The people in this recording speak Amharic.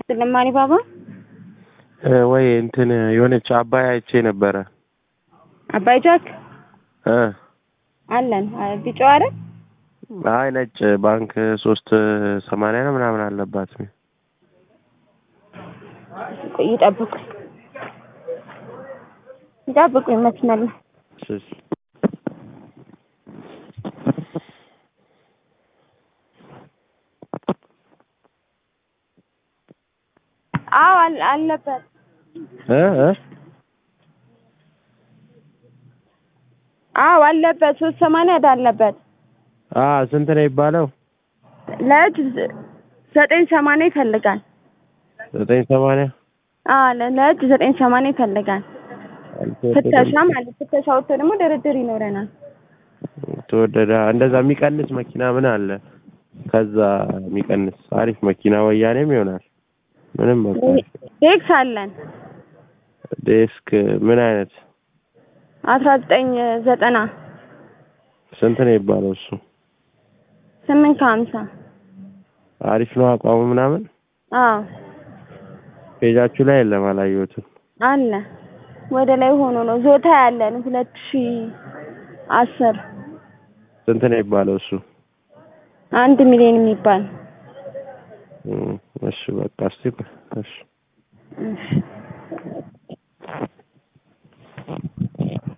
ይስጥልን ማሪ ባባ። ወይ እንትን የሆነች አባይ አይቼ ነበረ አባይ ጃክ እ አለን ቢጫው አይደል? አይ ነጭ ባንክ ሶስት ሰማንያ ነው ምናምን አለባት። ቆይ ይጠብቁኝ ይጠብቁኝ መስመር ላይ እሺ። አዎ አለ- አለበት እ እ አዎ አለበት ሶስት ሰማንያ ዕዳ አለበት አ ስንት ነው የሚባለው? ለእጅ ዘ- ዘጠኝ ሰማንያ ይፈልጋል ዘጠኝ ሰማንያ አዎ ለ- ለእጅ ዘጠኝ ሰማንያ ይፈልጋል ፍተሻ ማለት ፍተሻ ወጥቶ ደግሞ ድርድር ይኖረናል ተወደደ። እንደዛ የሚቀንስ መኪና ምን አለ? ከዛ የሚቀንስ አሪፍ መኪና ወያኔም ይሆናል። ምንም በቃ ዴክስ አለን ዴስክ ምን አይነት አስራ ዘጠኝ ዘጠና ስንት ነው የሚባለው እሱ? ስምንት ከሀምሳ አሪፍ ነው አቋሙ ምናምን። አዎ ፔጃችሁ ላይ የለም አላየሁትም። አለ ወደ ላይ ሆኖ ነው ዞታ ያለን ሁለት ሺ አስር ስንት ነው የሚባለው እሱ? አንድ ሚሊዮን የሚባል እም፣ እሺ በቃ እስቲ ቆይ፣ እሺ እሺ